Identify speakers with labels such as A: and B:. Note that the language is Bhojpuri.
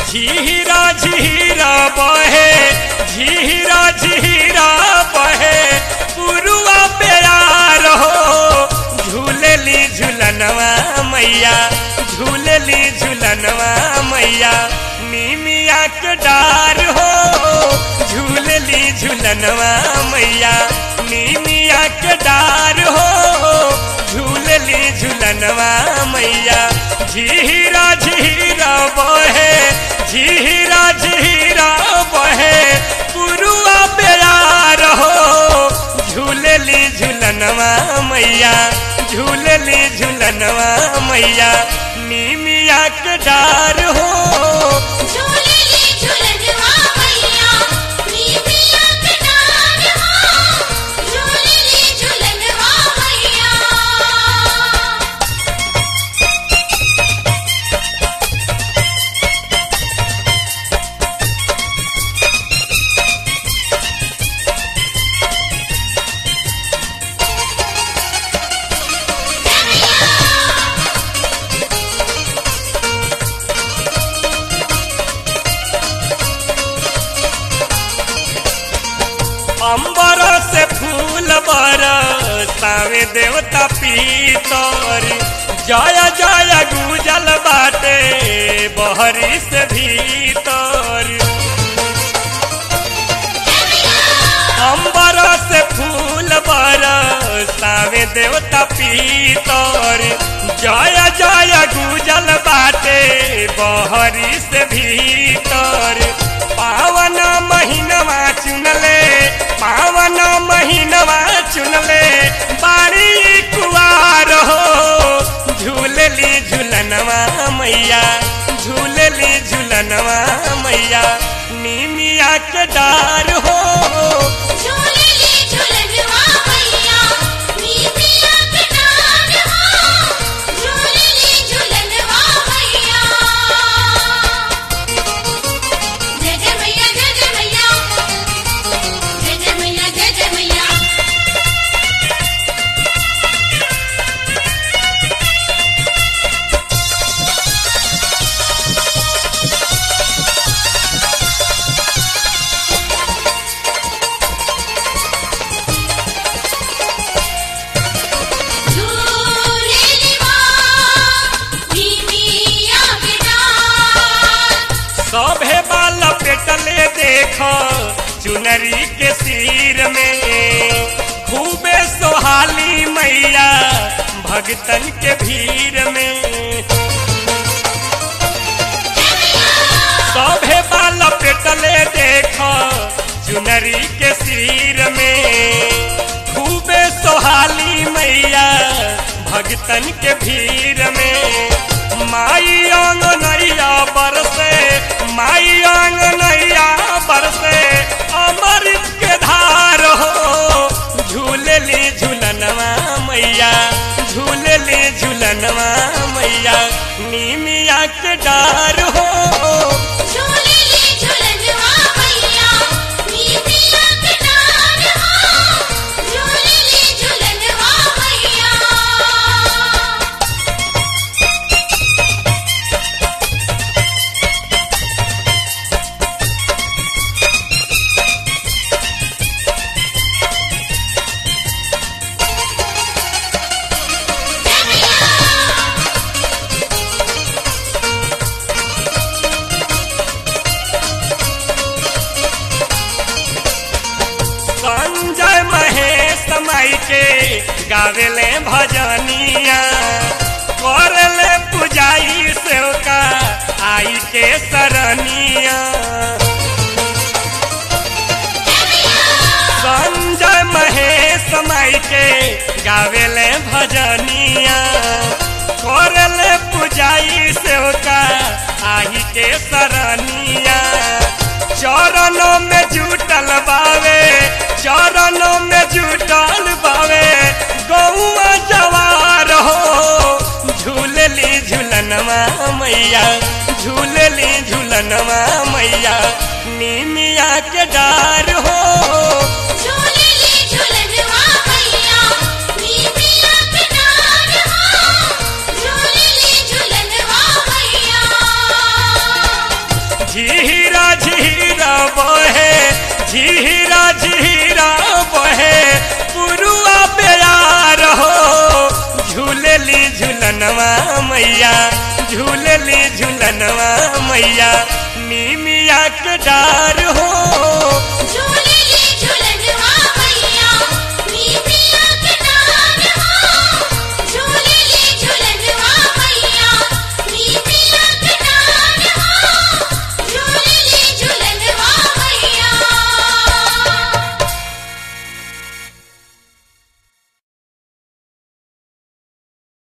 A: झीरा झीरा बहे झीरा झीरा बहे पुरुआ प्यार हो झूलली झूलनवा मैया झूलली झूलनवा मैया नीमिया के डार हो झूलली झूलनवा मैया नीमिया के डार हो झूलली झूलनवा मैया झीरा झीरा बहे झीरा झीरा बहे पुरुआ प्यार हो झूलली झूलनवा मैया झूलली झूलनवा मैया नीमिया के डार हो
B: झूलली झूलनवा मैया नीमिया के डार हो झूलली झूलनवा मैया
A: अंबर से फूल बरसावे देवता पीतर जय जय गुजल बाटे बहरी से भीतर अंबर से फूल बरसावे देवता पीतर जय जय गुजल बाटे बहरी से भीतर पावन महीनवा चुनले पावन महीनवा चुनले बाड़ी कुआर हो झूलली झूलनवा मैया झूलली झूलनवा मैया नीमिया के डार हो
B: झूलली झूलनवा मैया नीमिया के डार हो झूलली झूलनवा मैया जय जय मैया जय जय मैया जय जय मैया जय जय मैया झूलेली माँ नीमिया के डार
A: सभे बाल पेटले देख चुनरी के सिर में खूबे सोहाली मैया भगतन के भीड़ में सभे बाल पेटले देख चुनरी के सिर में खूबे सोहाली मैया भगतन के भीड़ में माई अंग नैया बरसे माई अंग नैया बरसे अमृत के धार हो झूलली झूलनवा मैया झूलली झूलनवा मैया नीमिया के डार हो
B: झूलेली झूलनवा मैया नीमिया के डार हो झूलेली झूलनवा मैया
A: संजय महेश माई के गावेले भजनिया करले पुजाई सेवका आई के सरनिया संजय महेश माई के गावेले भजनिया करले पुजाई सेवका आई के सरनिया चरणों में जुटल बावे चरणों में जुटल बावे गौआ जवार हो झूलली झूलनवा मैया झूलली झूलनवा मैया नीमिया के डार हो
B: झूलेली झूलनवा मैया नीमिया के डार हो झूलेली झूलनवा मैया
A: बहे झीरा झीरा बहे पुरुआ बेयार हो झूलेली झूलनवा मैया झूलेली झूलनवा मैया नीमिया के डार हो
B: झूलेली